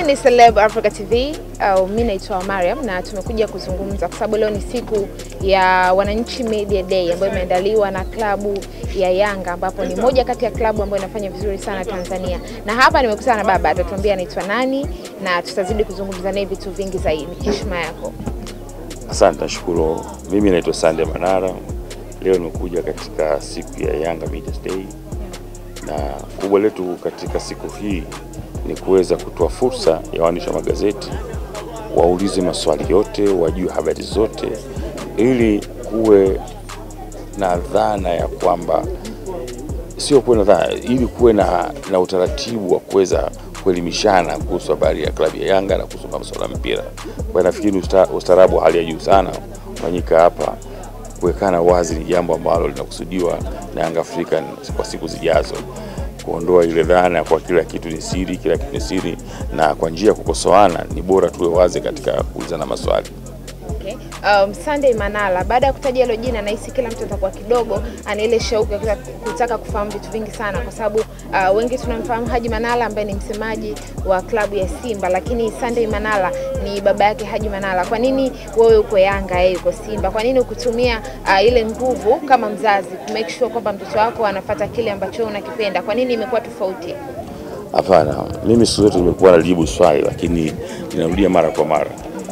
ni Celeb Africa TV au mimi naitwa Mariam na tumekuja kuzungumza kwa sababu leo ni siku ya Wananchi Media Day ambayo imeandaliwa na klabu ya Yanga ambapo ni moja kati ya klabu ambayo inafanya vizuri sana Tanzania. Na hapa nimekutana na baba, atatuambia anaitwa nani na tutazidi kuzungumza naye vitu vingi zaidi. Heshima yako. Asante, nashukuru. Mimi naitwa Sande Manara. Leo nimekuja katika siku ya Yanga Media Day, na kubwa letu katika siku hii ni kuweza kutoa fursa ya waandishi wa magazeti waulize maswali yote, wajue habari zote, ili kuwe na dhana ya kwamba sio kuwe na dhana, ili kuwe na, na utaratibu wa kuweza kuelimishana kuhusu habari ya klabu ya Yanga na kuhusu masuala ya mpira. Kwa nafikiri usta, ustaarabu wa hali ya juu sana fanyika hapa. Kuwekana wazi ni jambo ambalo linakusudiwa na Yanga African kwa siku zijazo, kuondoa ile dhana kwa kila kitu ni siri, kila kitu ni siri, na kwa njia ya kukosoana ni bora tuwe wazi katika kuulizana maswali. Okay. Um, Sunday Manala, baada ya kutaja hilo jina nahisi kila mtu atakuwa kidogo ana ile shauku ya kutaka- kutaka kufahamu vitu vingi sana, kwa sababu uh, wengi tunamfahamu Haji Manala ambaye ni msemaji wa klabu ya Simba, lakini Sunday Manala ni baba yake Haji Manala. Kwa nini wewe uko Yanga, yeye uko Simba? Kwa nini ukutumia uh, ile nguvu kama mzazi ku make sure kwamba mtoto wako anafata kile ambacho wewe unakipenda? Kwa nini imekuwa tofauti? Hapana, mimi siku zote nimekuwa nalijibu swali, lakini ninarudia mara kwa mara.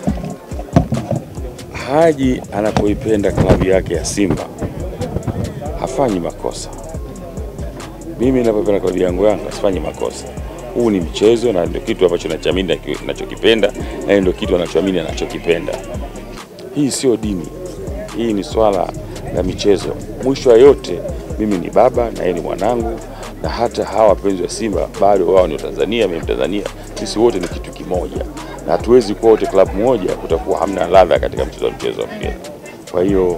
Haji anapoipenda klabu yake ya Simba hafanyi makosa. Mimi ninapoipenda klabu yangu Yanga sifanyi makosa. Huu ni mchezo na ndio kitu ambacho nachoamini na ki- nachokipenda, na ndio kitu anachoamini anachokipenda. Hii sio dini, hii ni swala la michezo. Mwisho wa yote, mimi ni baba na yeye ni mwanangu, na hata hawa wapenzi wa Simba bado wao ni Tanzania, mimi Tanzania, sisi wote ni kitu kimoja, na hatuwezi kuwa wote klabu moja, kutakuwa hamna ladha katika mchezo wa mchezo wa mpira. Kwa hiyo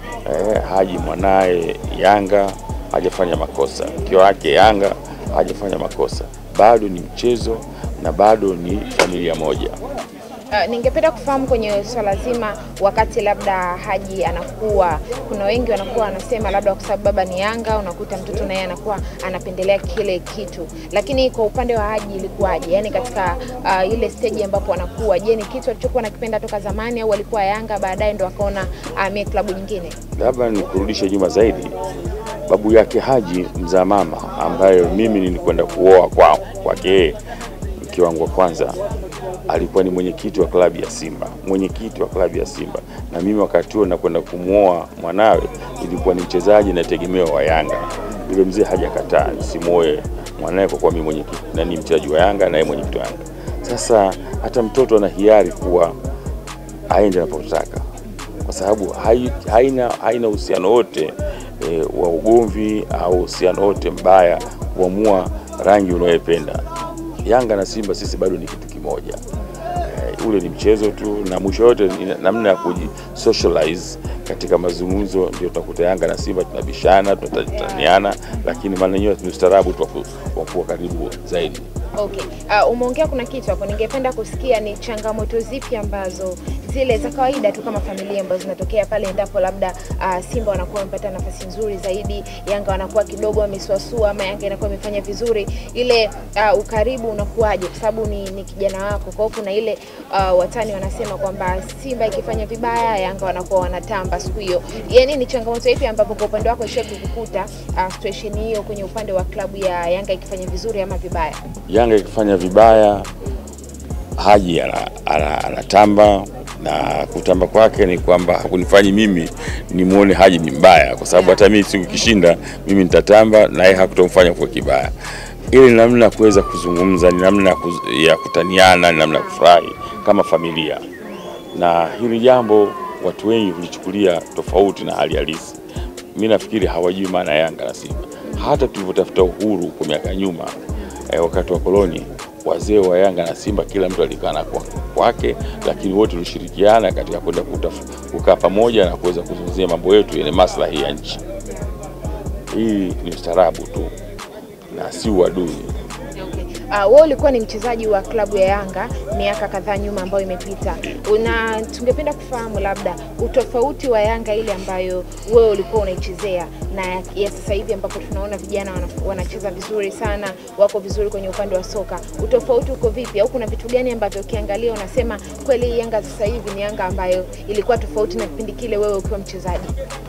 eh, Haji mwanaye Yanga hajafanya makosa, mke wake Yanga hajafanya makosa, bado ni mchezo na bado ni familia moja. Uh, ningependa kufahamu kwenye swala zima, wakati labda Haji anakuwa, kuna wengi wanakuwa wanasema labda kwa sababu baba ni Yanga, unakuta mtoto naye anakuwa anapendelea kile kitu, lakini kwa upande wa Haji ilikuwaje? Yani katika uh, ile stage ambapo anakuwa, je, ni kitu alichokuwa anakipenda toka zamani au alikuwa Yanga baadaye ndo akaona amie klabu nyingine? labda nikurudishe nyuma zaidi. Babu yake Haji mzaa mama, ambayo mimi nilikwenda kuoa kwa kwake yeye, mke wangu wa kwanza, alikuwa ni mwenyekiti wa klabu ya Simba, mwenyekiti wa klabu ya Simba, na mimi wakati huo nakwenda kumwoa mwanawe, ilikuwa ni mchezaji na tegemeo wa Yanga. Yule mzee hajakataa nisimwoe mwanawe kwa kuwa mimi mwenyekiti na ni mchezaji wa Yanga na yeye mwenyekiti wa Yanga. Sasa hata mtoto ana hiari kuwa aende anapotaka kwa sababu hai- haina haina uhusiano wote e, wa ugomvi au uhusiano wote mbaya kuamua rangi unayopenda. Yanga na Simba sisi bado ni kitu kimoja. E, ule ni mchezo tu, na mwisho yote ni namna ya kujisocialize katika mazungumzo, ndio utakuta Yanga na Simba tunabishana, tunataniana, lakini maana yenyewe ni ustaarabu tu wa ku- wa kuwa karibu zaidi. Okay. Uh, umeongea kuna kitu hapo, ningependa kusikia ni changamoto zipi ambazo zile za kawaida tu kama familia ambazo zinatokea pale endapo labda uh, Simba wanakuwa wamepata nafasi nzuri zaidi, Yanga wanakuwa kidogo wamesuasua, ama Yanga inakuwa imefanya vizuri, ile uh, ukaribu unakuwaje? Kwa sababu ni, ni kijana wako. Kwa hiyo kuna ile uh, watani wanasema kwamba Simba ikifanya vibaya, Yanga wanakuwa wanatamba siku hiyo. Yani ni changamoto ipi ambapo kwa upande wako ishawahi kukukuta uh, situation hiyo kwenye upande wa klabu ya Yanga ikifanya vizuri ama vibaya? Yanga ikifanya vibaya, Haji ana- ana- anatamba na kutamba kwake ni kwamba hakunifanyi mimi nimwone Haji ni mbaya, kwa sababu hata mimi siku kishinda mimi nitatamba na yeye hakutomfanya kuwa kibaya. Ile ni namna ya kuweza kuzungumza, ni namna ya kuz- ya kutaniana, ni namna ya kufurahi kama familia, na hili jambo watu wengi hulichukulia tofauti na hali halisi. Mi nafikiri hawajui maana ya Yanga na Simba. Hata tulivyotafuta uhuru kwa miaka ya nyuma eh, wakati wa koloni, wazee wa Yanga na Simba kila mtu alikaa na kwa- kwake, lakini wote tulishirikiana katika kwenda kutaf- kukaa pamoja na kuweza kuzungumzia mambo yetu yenye maslahi ya nchi. Hii ni ustaarabu tu na si uadui. Okay. uh, wewe ulikuwa ni mchezaji wa klabu ya Yanga miaka kadhaa nyuma ambayo imepita. Una tungependa kufahamu labda utofauti wa Yanga ile ambayo wewe ulikuwa unaichezea na ya, ya sasa hivi ambapo tunaona vijana wana, wanacheza vizuri sana, wako vizuri kwenye upande wa soka. Utofauti uko vipi, au kuna vitu gani ambavyo ukiangalia unasema kweli hii Yanga sasa hivi ni Yanga ambayo ilikuwa tofauti na kipindi kile wewe ukiwa mchezaji?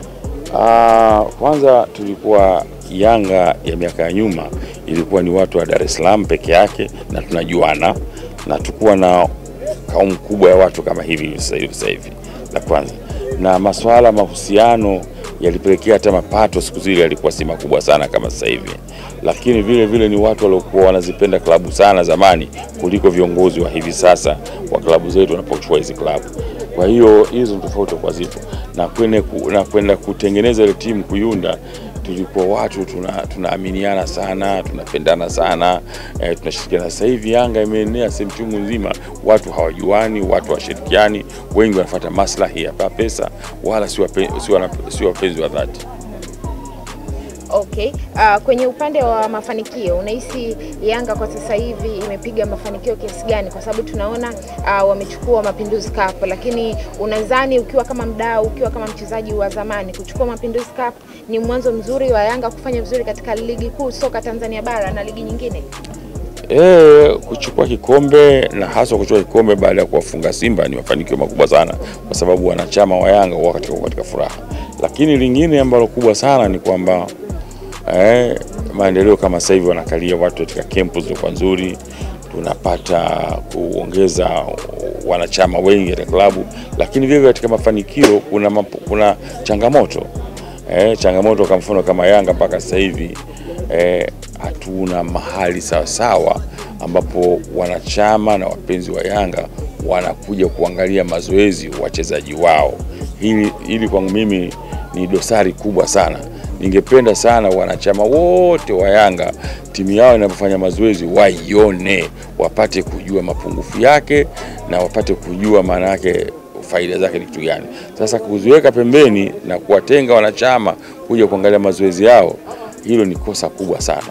Ah, kwanza tulikuwa Yanga ya miaka ya nyuma ilikuwa ni watu wa Dar es Salaam peke yake na tunajuana na tukuwa na kaumu kubwa ya watu kama hivi sasa hivi sasa hivi, la kwanza, na masuala mahusiano yalipelekea hata mapato siku zile yalikuwa si makubwa sana kama sasa hivi, lakini vile vile ni watu waliokuwa wanazipenda klabu sana zamani kuliko viongozi wa hivi sasa wa klabu zetu wanapochukua hizi klabu. Kwa hiyo hizo ni tofauti kwa zipo na kwenda ku, na kwenda kutengeneza ile timu kuiunda, tulikuwa watu tuna tunaaminiana sana, tunapendana sana eh, tunashirikiana. Sasa hivi Yanga imeenea sehemu chungu nzima, watu hawajuani, watu hawashirikiani, wengi wanafuata maslahi ya pesa, wala si wape- si wana- si wapenzi wa dhati. Okay. Uh, kwenye upande wa mafanikio unahisi Yanga kwa sasa hivi imepiga mafanikio kiasi gani? Kwa sababu tunaona uh, wamechukua Mapinduzi Cup, lakini unadhani ukiwa kama mdau, ukiwa kama mchezaji wa zamani, kuchukua Mapinduzi Cup ni mwanzo mzuri wa Yanga kufanya vizuri katika ligi kuu soka Tanzania bara na ligi nyingine? E, kuchukua kikombe na hasa kuchukua kikombe baada ya kuwafunga Simba ni mafanikio makubwa sana, kwa sababu wanachama wa Yanga wako katika, katika furaha. Lakini lingine ambalo kubwa sana ni kwamba eh, maendeleo kama sasa hivi wanakalia watu katika kempu zilizokuwa nzuri, tunapata kuongeza wanachama wengi katika klabu, lakini vile vile katika mafanikio kuna, mapo, kuna changamoto eh, changamoto kwa mfano kama Yanga mpaka sasa hivi eh, hatuna mahali sawasawa ambapo wanachama na wapenzi wa Yanga wanakuja kuangalia mazoezi wachezaji wao. Hili, hili kwangu mimi ni dosari kubwa sana. Ningependa sana wanachama wote wa Yanga timu yao inapofanya mazoezi waione, wapate kujua mapungufu yake na wapate kujua maana yake faida zake ni kitu gani. Sasa kuziweka pembeni na kuwatenga wanachama kuja kuangalia mazoezi yao, hilo ni kosa kubwa sana.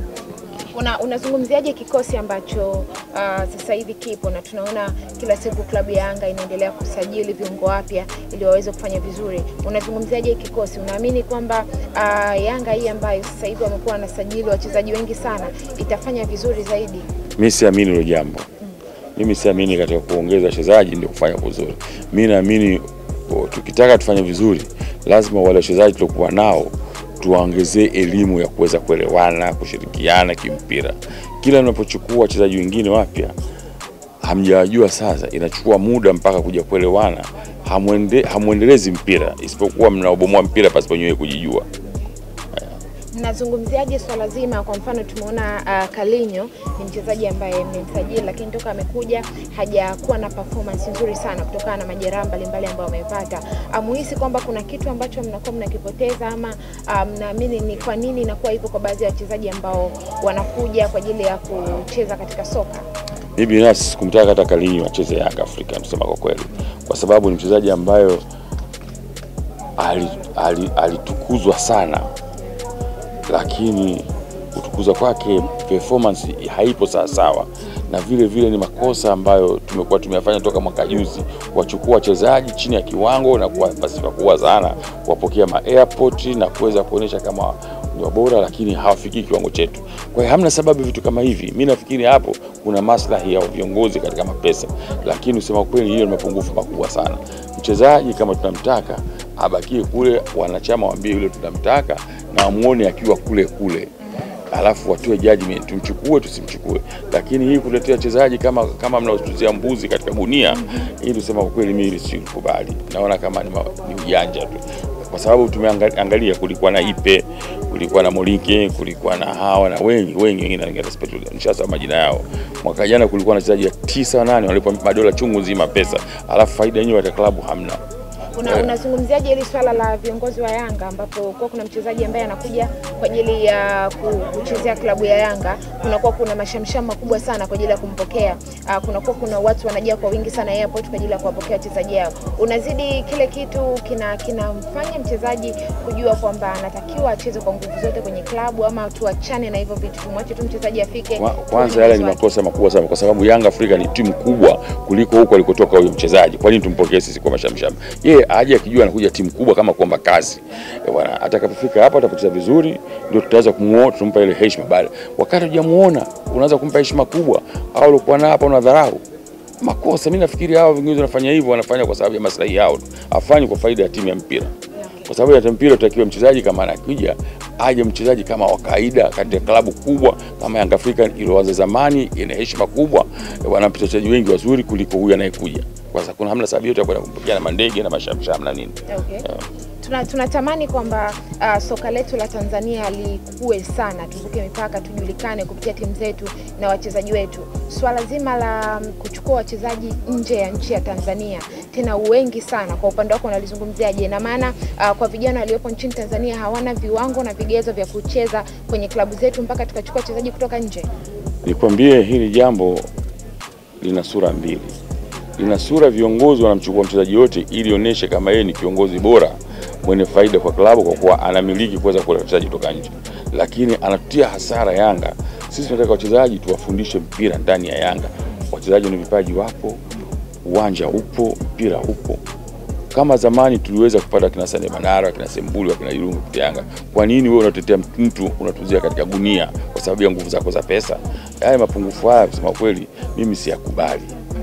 Una, unazungumziaje kikosi ambacho uh, sasa hivi kipo na tunaona kila siku klabu ya Yanga inaendelea kusajili viungo wapya ili waweze kufanya vizuri. Unazungumziaje kikosi? Unaamini kwamba uh, Yanga hii ambayo sasa hivi wamekuwa wanasajili wachezaji wengi sana itafanya vizuri zaidi? Mimi siamini hilo jambo. Mimi siamini katika kuongeza wachezaji ndio kufanya vizuri. Mimi naamini o, tukitaka tufanye vizuri, lazima wale wachezaji tuliokuwa nao tuwaongezee elimu ya kuweza kuelewana, kushirikiana kimpira. Kila mnapochukua wachezaji wengine wapya hamjawajua, sasa inachukua muda mpaka kuja kuelewana, hamwende, hamwendelezi mpira, isipokuwa mnaobomoa mpira pasipo nyewe kujijua. Mnazungumziaje swala zima? Kwa mfano tumeona uh, Kalinyo ni mchezaji ambaye mmemsajili, lakini toka amekuja hajakuwa na performance nzuri sana kutokana na majeraha mbalimbali ambayo amepata. Amuhisi kwamba kuna kitu ambacho mnakuwa mnakipoteza ama mnaamini um, ni kwa nini inakuwa hivyo kwa baadhi ya wachezaji ambao wanakuja kwa ajili ya kucheza katika soka? Mimi binafsi sikumtaka hata Kalinyo acheze Yanga Afrika, kusema kwa kweli, kwa sababu ni mchezaji ambayo alitukuzwa ali, ali sana lakini kutukuzwa kwake performance haipo sawasawa, na vile vile ni makosa ambayo tumekuwa tumeyafanya toka mwaka juzi, kuwachukua wachezaji chini ya kiwango na kuwapa sifa kubwa sana, kuwapokea ma airport na kuweza kuonyesha kama ni bora, lakini hawafikii kiwango chetu. Kwa hiyo hamna sababu vitu kama hivi. Mimi nafikiri hapo kuna maslahi ya viongozi katika mapesa, lakini usema kweli, hiyo ni mapungufu makubwa sana. Mchezaji kama tunamtaka abakie kule, wanachama waambie yule tunamtaka na wamuone akiwa kule kule, alafu watoe judgment, tumchukue tusimchukue. Lakini hii kuletea wachezaji kama kama mnaotuzia mbuzi katika gunia, hii tusema kwa kweli, mimi sikubali. Naona kama ni, ma, ni ujanja tu, kwa sababu tumeangalia, kulikuwa na Ipe, kulikuwa na Molike, kulikuwa na hawa na wengi wengi wengine, nishasema majina yao. Mwaka jana kulikuwa na wachezaji tisa nane walipwa madola chungu nzima pesa, alafu faida yenyewe ya klabu hamna Una, unazungumziaje hili swala la viongozi wa Yanga ambapo kuwa kuna mchezaji ambaye anakuja kwa ajili ya ku- kuchezea klabu ya Yanga, kunakuwa kuna mashamsham makubwa sana kwa ajili ya kumpokea. Uh, kunakuwa kuna watu wanajia kwa wingi sana airport kwa ajili ya kuwapokea wachezaji hao. Unazidi kile kitu kina kinamfanya mchezaji kujua kwamba anatakiwa acheze kwa nguvu zote kwenye klabu, ama tuachane na hivyo vitu, tumwache tu mchezaji afike. Kwa- Kwanza tuone yale ni uwezo wake. makosa makubwa sana, kwa sababu Yanga Afrika ni timu kubwa kuliko huko alikotoka huyo mchezaji. Kwa nini tumpokee sisi kwa mashamsham? Yeye aje akijua anakuja timu kubwa kama kuomba kazi Eh, bwana. Atakapofika hapo atapocheza vizuri, ndio tutaweza kumuona, tumpa ile heshima. Bali wakati hujamuona unaanza kumpa heshima kubwa, au ulikuwa na hapa unadharau makosa. Mimi nafikiri hao viongozi wanafanya hivyo, wanafanya kwa sababu ya maslahi yao, tu. hafanyi kwa faida ya timu ya mpira kwa sababu ya mpira utakiwa mchezaji kama anakuja aje mchezaji kama wa kawaida katika klabu kubwa kama Yanga Afrika iliyoanza zamani, ina heshima kubwa, wana wachezaji wengi wazuri kuliko huyu anayekuja. Kwa sababu kuna hamna sababu yote ya kwenda kumpokea na mandege na mashamsham na nini. Okay. Tuna, tunatamani kwamba uh, soka letu la Tanzania likue sana, tuvuke mipaka, tujulikane kupitia timu zetu na wachezaji wetu. Swala zima la um, kuchukua wachezaji nje ya nchi ya Tanzania tena wengi sana, kwa upande wako unalizungumziaje? Na maana uh, kwa vijana waliopo nchini Tanzania hawana viwango na vigezo vya kucheza kwenye klabu zetu mpaka tukachukua wachezaji kutoka nje. Nikwambie hili jambo lina sura mbili. Lina sura viongozi wanamchukua mchezaji yote ili onyeshe kama yeye ni kiongozi bora mwenye faida kwa klabu kwa kuwa anamiliki kuweza kuleta wachezaji kutoka nje, lakini anatutia hasara Yanga. Sisi tunataka wachezaji tuwafundishe mpira ndani ya Yanga. Wachezaji wenye vipaji wapo, uwanja upo, mpira upo. Kama zamani tuliweza kupata kina Sande Manara, kina Sembuli, kina Irungu kupitia Yanga. Kwa nini wewe unatetea mtu unatuzia katika gunia kwa sababu ya nguvu zako za pesa? Haya mapungufu haya kusema kweli mimi siyakubali.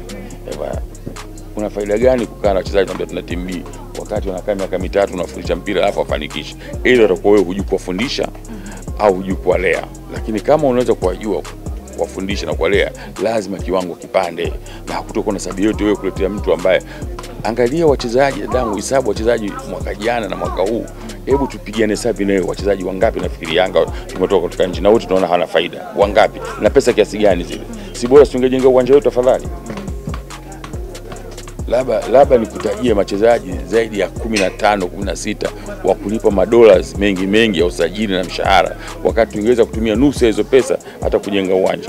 Ewa, kuna faida gani kukaa na wachezaji tunaambia tuna timu B wakati wanakaa miaka mitatu unafundisha mpira alafu wafanikishe? Ili watakuwa wewe hujui kuwafundisha au hujui kuwalea. Lakini kama unaweza kuwajua kuwafundisha na kuwalea, lazima kiwango kipande, na hakutokuwa na sababu yote wewe kuletea mtu ambaye Angalia wachezaji dadangu, hesabu wachezaji mwaka jana na mwaka huu, hebu tupigane hesabu nayo, wachezaji wangapi nafikiri Yanga tumetoka kutoka nchi na wote tunaona hawana faida, wangapi na pesa kiasi gani zile? Si bora tungejenga uwanja wetu tafadhali? Labda labda nikutajie wachezaji zaidi ya 15 16 wa kulipa madola mengi mengi ya usajili na mshahara, wakati tungeweza kutumia nusu ya hizo pesa hata kujenga uwanja.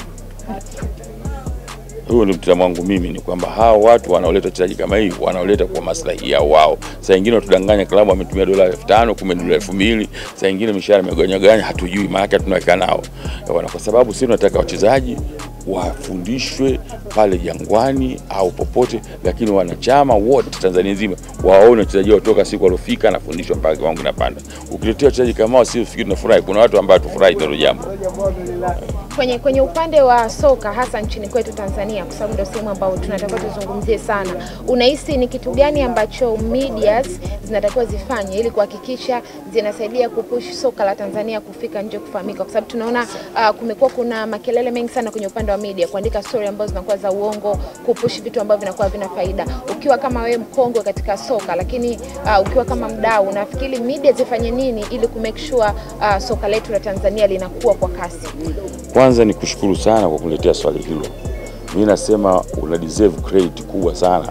Huo ndio mtazamo wangu mimi, ni kwamba hao watu wanaoleta wachezaji kama hii wanaoleta kwa maslahi yao wao. Saa nyingine watudanganya, klabu ametumia dola elfu tano kumbe dola elfu mbili saa nyingine mishahara imegawanyagawanya, hatujui, maana tunaweka nao Bwana, kwa sababu sisi tunataka wachezaji wafundishwe pale Jangwani au popote, lakini wanachama wote Tanzania nzima waone wachezaji wao toka siku waliofika anafundishwa mpaka kiwango kinapanda. Ukiletea wachezaji kama hao, si ufikiri tunafurahi. Kuna watu ambao tufurahi hilo jambo. kwenye kwenye upande wa soka hasa nchini kwetu Tanzania, kwa sababu ndio sehemu ambayo tunatakiwa tuzungumzie sana, unahisi ni kitu gani ambacho medias zinatakiwa zifanye ili kuhakikisha zinasaidia kupush soka la Tanzania kufika nje kufahamika? Kwa sababu tunaona uh, kumekuwa kuna makelele mengi sana kwenye upande wa media kuandika story ambazo zinakuwa za uongo, kupush vitu ambavyo vinakuwa vina faida. Ukiwa kama wewe mkongwe katika soka, lakini uh, ukiwa kama mdau, nafikiri media zifanye nini ili kumake sure uh, soka letu la Tanzania linakuwa kwa kasi? Kwanza ni kushukuru sana kwa kuletea swali hilo. Mimi nasema una deserve credit kubwa sana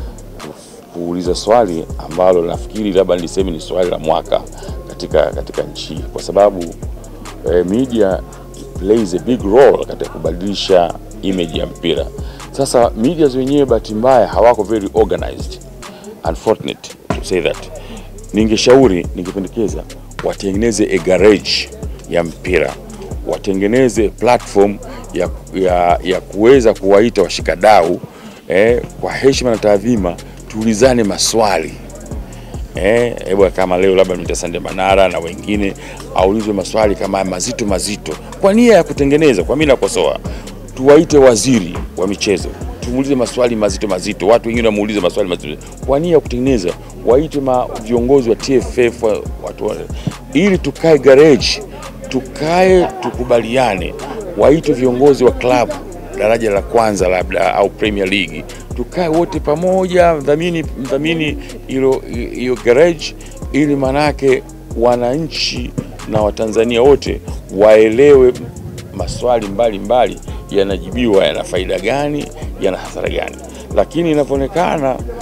kuuliza swali ambalo nafikiri labda niliseme ni swali la mwaka katika, katika nchi hii kwa sababu eh, media plays a big role katika kubadilisha image ya mpira. Sasa media wenyewe bahati mbaya hawako very organized, unfortunate to say that. Ningeshauri, ningependekeza watengeneze a garage ya mpira watengeneze platform ya, ya, ya kuweza kuwaita washikadau eh, kwa heshima na taadhima, tuulizane maswali eh, hebu kama leo labda mta Sande Manara na wengine aulizwe maswali kama mazito mazito, kwa nia ya kutengeneza. Kwa mimi nakosoa, tuwaite waziri wa michezo tumuulize maswali mazito mazito, watu wengine wamuulize maswali mazito kwa nia ya kutengeneza, waite ma viongozi wa TFF wa- watu wa, ili tukae garage tukae tukubaliane, waitwe viongozi wa klabu daraja la kwanza labda au Premier League, tukae wote pamoja, mdhamini mdhamini hilo hiyo garage, ili manake wananchi na Watanzania wote waelewe maswali mbalimbali yanajibiwa, yana faida gani, yana hasara gani. Lakini inavyoonekana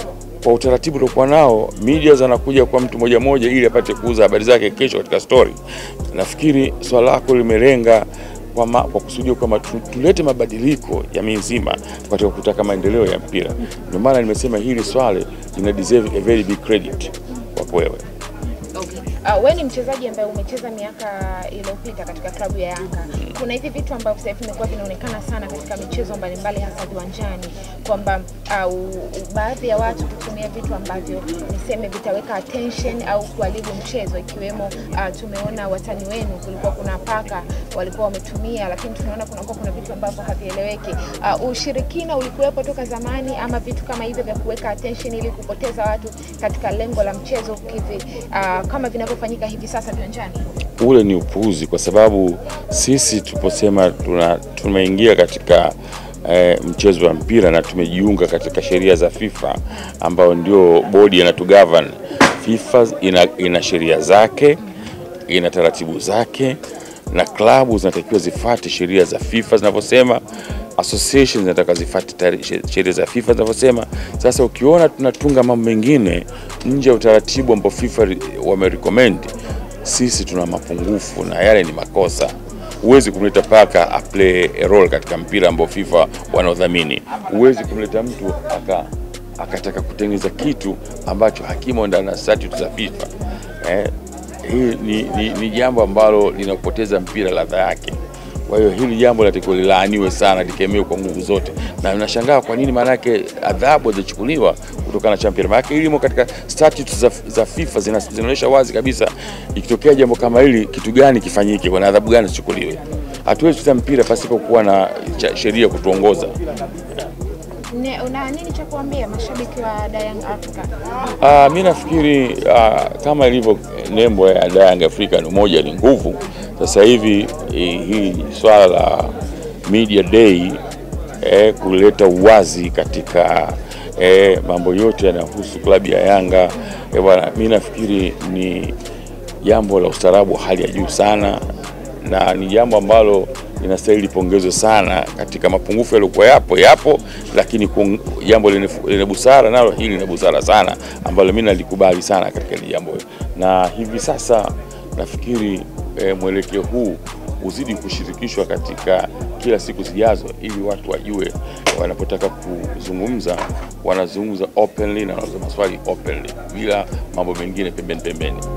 kwa utaratibu uliokuwa nao, media zanakuja kwa mtu moja moja ili apate kuuza habari zake kesho katika story. Nafikiri swala lako limelenga kwa, ma, kwa kusudia kwamba tu- tulete mabadiliko jamii nzima katika kutaka maendeleo ya mpira. Ndio maana nimesema hili swali lina deserve a very big credit kwako wewe. Okay. Uh, wewe ni mchezaji ambaye umecheza miaka iliyopita katika klabu ya Yanga. Kuna hivi vitu ambavyo sasa hivi vimekuwa vinaonekana sana katika michezo mbalimbali hasa viwanjani kwamba uh, u- u- baadhi ya watu kutumia vitu ambavyo niseme vitaweka attention au kuharibu mchezo ikiwemo uh, tumeona watani wenu kulikuwa kuna paka walikuwa wametumia, lakini tunaona kunakuwa kuna vitu ambavyo havieleweki. Uh, ushirikina ulikuwepo toka zamani ama vitu kama hivyo vya kuweka attention ili kupoteza watu katika lengo la mchezo kivi, uh, kama vinavyofanyika hivi sasa viwanjani? ule ni upuuzi, kwa sababu sisi tuposema tuna tumeingia katika eh, mchezo wa mpira na tumejiunga katika sheria za FIFA ambayo ndio bodi inatugovern. FIFA ina, ina sheria zake, ina taratibu zake, na klabu zinatakiwa zifuate sheria za FIFA zinavyosema, associations zinataka zifuate tari- she- sheria za FIFA zinavyosema. Sasa ukiona tunatunga mambo mengine nje ya utaratibu ambao FIFA ri- wamerecommend sisi tuna mapungufu na yale ni makosa. Huwezi kumleta paka a play a role katika mpira ambao FIFA wanaodhamini. Huwezi kumleta mtu aka akataka kutengeneza kitu ambacho hakimo ndani ya statute za FIFA. Eh, hii ni, ni, ni jambo ambalo linapoteza mpira ladha yake. Kwa hiyo hili jambo linatakiwa lilaaniwe sana, likemewe kwa nguvu zote, na nashangaa kwa nini maanake adhabu hazichukuliwa kutokana na champion. Maanake ilimo katika statutes za, za FIFA zina- zinaonyesha wazi kabisa, ikitokea jambo kama hili, kitu gani kifanyike, kuna adhabu gani zichukuliwe. Hatuwezi kucheza mpira pasipo kuwa na cha- sheria kutuongoza. Ne, una nini cha kuambia mashabiki wa Young Africa? Uh, mi nafikiri uh, kama ilivyo nembo ya Young African umoja ni nguvu. Sasa hivi eh, hii swala la media day eh, kuleta uwazi katika eh, mambo yote yanayohusu klabu ya Yanga eh, bwana, mi nafikiri ni jambo la ustaarabu wa hali ya juu sana na ni jambo ambalo linastahili pongezwe sana katika mapungufu yaliyokuwa yapo yapo, lakini kun- jambo lenye lenye busara nalo hili lina busara sana, ambalo mimi nalikubali sana katika hili jambo, na hivi sasa nafikiri eh, mwelekeo huu uzidi kushirikishwa katika kila siku zijazo, ili watu wajue wanapotaka kuzungumza wanazungumza openly na wanauliza maswali openly bila mambo mengine pembeni pembeni.